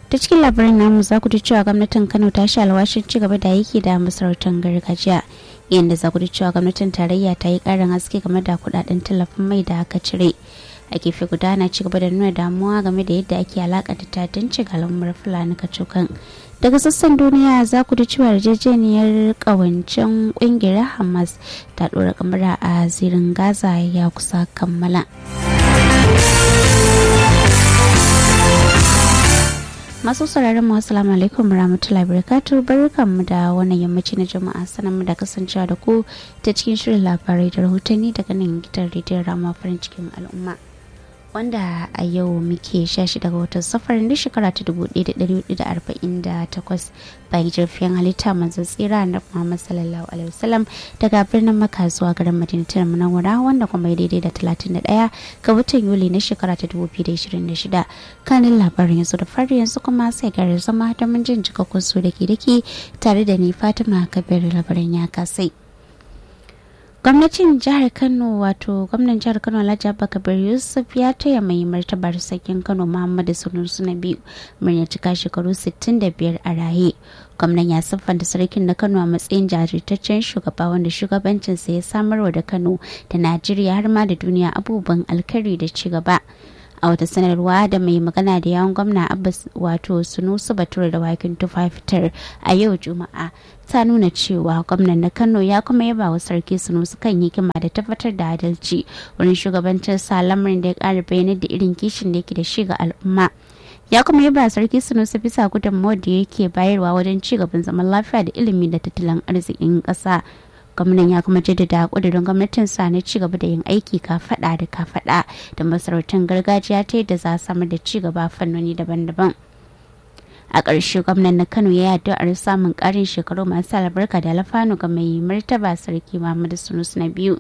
ta cikin labarin namu za ku ji cewa gwamnatin kano ta sha alwashin ci gaba da yake da masarautar gargajiya yadda za ku ji cewa gwamnatin tarayya ta yi karin haske game da kudaden tallafin mai da aka cire a gefe guda na ci gaba da nuna damuwa game da yadda ake alakanta tatanci ga al'ummar fulani kacokan daga sassan duniya za ku ji cewa yarjejeniyar kawancin kungiyar hamas ta dora kamara a zirin gaza ya kusa kammala masu sauraron mu assalamu alaikum warahmatullahi wabarakatuh barkanmu da wannan yammaci na jama'a sanan mu da kasancewa da ku ta cikin shirin labarai da rahotanni daga nan gidan rediyon rama farin cikin al'umma wanda a yau muke 16 ga watan safarin da shekara ta 1448 bayan jirfiyan halitta manzan tsira na Muhammad sallallahu alaihi wasallam daga birnin Makka zuwa garin Madinatul Munawwara wanda kuma daidai da 31 ga watan Yuli na shekara ta 2026 kanin labarin yanzu da fari yanzu kuma sai gare zama da mun jin jikakkun su da ke dake tare da ni Fatima Kabir labarin ya kasai. gwamnatin jihar kano wato gwamnan jihar kano alhaji abubakar yusuf ya taya mai martabar sarkin kano muhammadu sunusu na biyu murya cika shekaru 65 a raye gwamnan ya siffanta sarkin na kano a matsayin jajirtaccen shugaba wanda shugabancinsa ya samarwa da kano da najeriya har ma da duniya abubuwan alkari da ci gaba a wata sanarwa da mai magana da yawon gwamna abbas wato sunusu bature da wakin tufa fitar a yau juma'a ta nuna cewa gwamnan na kano ya kuma yaba wa sarki sunusu kan hikima da tabbatar da adalci wurin shugabancin sa lamarin da ya kara bayanar da irin kishin da yake da shi ga al'umma ya kuma yaba sarki sunusu bisa gudunmawar da yake bayarwa wajen ci gaban zaman lafiya da ilimi da tattalin arzikin ƙasa gwamnan ya kuma jaddada kudirin gwamnatin sa na ci gaba da yin aiki kafada da kafada da masarautun gargajiya ta yadda za a samar da ci gaba fannoni daban-daban a ƙarshe gwamnan na kano ya yi addu'ar samun ƙarin shekaru masu albarka da alfanu ga mai martaba sarki muhammadu sunus na biyu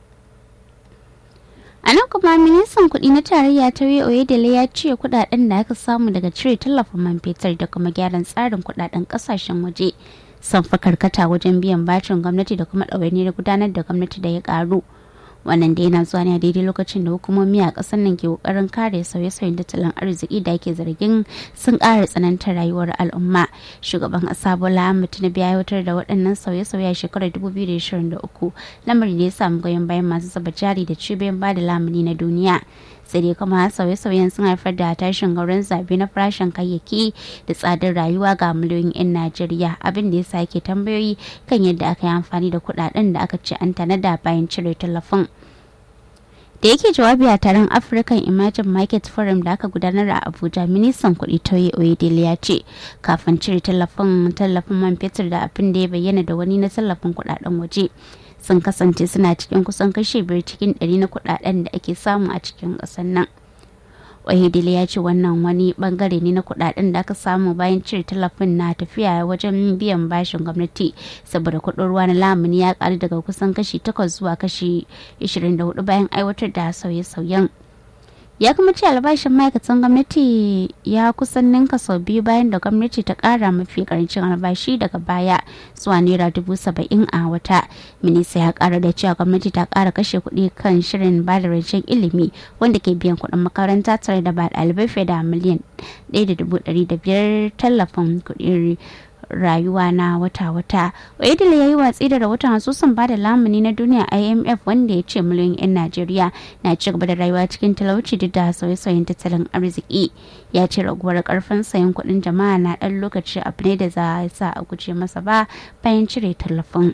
a nan kuma ministan kuɗi na tarayya ta oyedele ya ce kuɗaɗen da aka samu daga cire tallafin man fetur da kuma gyaran tsarin kuɗaɗen ƙasashen waje sun fi karkata wajen biyan bacin gwamnati da kuma ɗawainiyar gudanar da gwamnati da ya ƙaru wannan da yana zuwa ne a daidai lokacin da hukumomi a ƙasar nan ke ƙoƙarin kare sauye-sauyen tattalin arziki da ake zargin sun ƙara tsanantar rayuwar al'umma shugaban ƙasa bola ahmed tinubu ya aiwatar da waɗannan sauye-sauye a shekarar 2023 lamarin da ya samu goyon bayan masu zuba jari da cibiyoyin ba da lamuni na duniya sai dai kuma sauye-sauyen sun haifar da tashin gauran zabe na farashin kayayyaki da tsadar rayuwa ga miliyoyin 'yan najeriya abin da ya sake tambayoyi kan yadda aka yi amfani da kudaden da aka ce an tanada bayan cire tallafin da yake jawabi a taron african emerging market forum da aka gudanar a abuja ministan kuɗi toye oyedele ya ce kafin cire tallafin tallafin man fetur da abin da ya bayyana da wani na tallafin kudaden waje sun kasance suna cikin kusan kashe biyar cikin ɗari na kudaden da ake samu a cikin ƙasar nan wahidili ya ce wannan wani bangare ne na kudaden da aka samu bayan cire tallafin na tafiya wajen biyan bashin gwamnati saboda kudin ruwa na lamuni ya karu daga kusan kashi 8 zuwa kashi 24 bayan aiwatar da sauye-sauyen ya kuma ce albashin ma'aikatan gwamnati ya kusan ninka sau biyu bayan da gwamnati ta kara mafi karancin albashi daga baya zuwa naira dubu saba'in a wata minista ya kara da cewa gwamnati ta kara kashe kuɗi kan shirin ba da rancen ilimi wanda ke biyan kuɗin makaranta tare da ba ɗalibai fiye da miliyan ɗaya da dubu ɗari da biyar tallafin kuɗin rayuwa na wata-wata oyedele ya yi watsi da rahoton asusun bada lamuni na duniya imf wanda ya ce miliyoyin 'yan najeriya na ci gaba da rayuwa cikin talauci duk da sauye-sauyen tattalin arziki ya ce raguwar karfin sayan kuɗin jama'a na ɗan lokaci abu ne da za a sa a guje masa ba bayan cire tallafin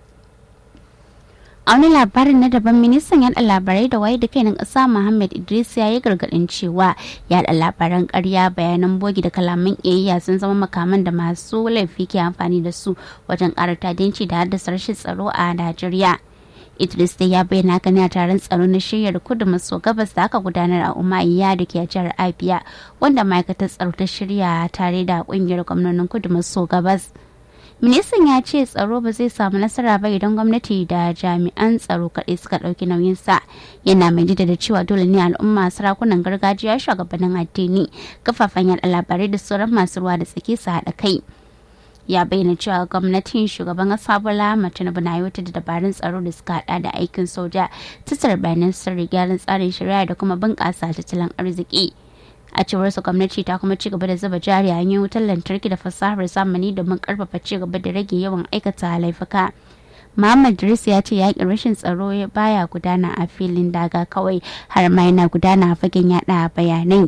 a wani labarin na daban ministan yada labarai da waye da kainin ƙasa muhammad idris ya yi gargaɗin cewa yada labaran ƙarya bayanan bogi da kalaman ƙiyayya sun zama makaman da masu laifi ke amfani da su wajen ƙara tadinci da haddasa rashin tsaro a najeriya idris dai ya bayyana haka ne a taron tsaro na shiryar kudu maso gabas da aka gudanar a umayya da ke a jihar abia wanda ma'aikatar tsaro ta shirya tare da ƙungiyar gwamnonin kudu maso gabas ministan ya ce tsaro ba zai samu nasara ba idan gwamnati da jami'an tsaro kaɗai suka ɗauki nauyinsa yana mai da cewa dole ne al'umma sarakunan gargajiya shugabannin addini kafafen yaɗa labarai da sauran masu ruwa da tsaki su haɗa kai ya bayyana cewa gwamnatin shugaban kasa bola tinubu na aiwatar da dabarun tsaro da suka hada da aikin soja tattara bayanan sirri gyaran tsarin shari'a da kuma bunƙasa tattalin arziki a cewar su gwamnati ta kuma ci gaba da zuba jari a hanyoyin wutar lantarki da fasahar zamani domin karfafa ci gaba da rage yawan aikata laifuka Muhammad Idris ya ce yakin rashin tsaro baya gudana a filin daga kawai har ma yana gudana a fagen yada bayanai.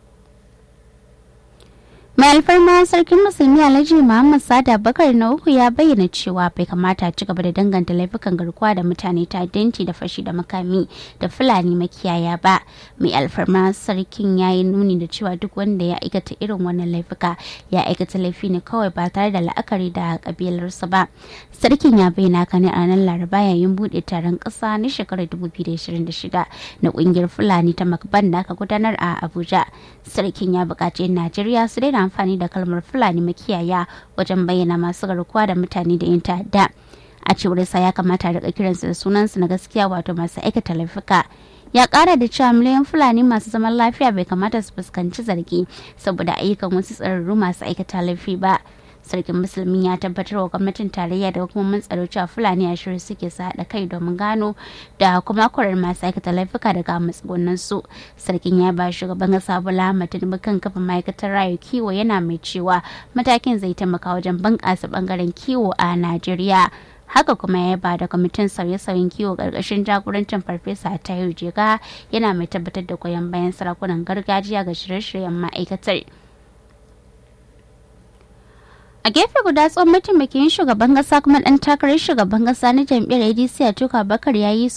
mai alfarma sarkin musulmi alhaji muhammad sada bakar na uku ya bayyana cewa bai kamata ci gaba da danganta laifukan garkuwa da mutane ta danci da fashi da makami da fulani makiyaya ba mai alfarma sarkin ya yi nuni da cewa duk wanda ya aikata irin wannan laifuka ya aikata laifi ne kawai ba tare da la'akari da kabilarsa ba sarkin ya bayyana ka ne a ranar laraba yayin bude taron kasa na shekarar 2026 na kungiyar fulani ta makban da aka gudanar a abuja sarkin ya buƙaci najeriya su daina amfani da kalmar fulani makiyaya wajen bayyana masu garkuwa da mutane da yin ta'adda a cewar sa ya kamata a kiransu da sunansu na gaskiya wato masu aikata laifuka ya kara da cewa miliyan fulani masu zaman lafiya bai kamata su fuskanci zargi saboda ayyukan wasu tsararru masu aikata laifi ba sarkin musulmi ya tabbatar wa gwamnatin tarayya da hukumomin tsaro cewa fulani a shirin suke su haɗa kai domin gano da kuma kwarar masu aikata laifuka daga matsugunan su sarkin ya ba shugaban kasa bola ahmad tinubu kan kafa ma'aikatar rayu kiwo yana mai cewa matakin zai taimaka wajen bunƙasa bangaren kiwo a najeriya haka kuma ya ba da kwamitin sauye-sauyen kiwo ƙarƙashin jagorancin farfesa tayo jega yana mai tabbatar da goyon bayan sarakunan gargajiya ga shirye-shiryen ma'aikatar a gefe guda tsohon mataimakin shugaban kasa kuma dan takarar shugaban kasa na jam'iyyar adc a tuka bakar ya yi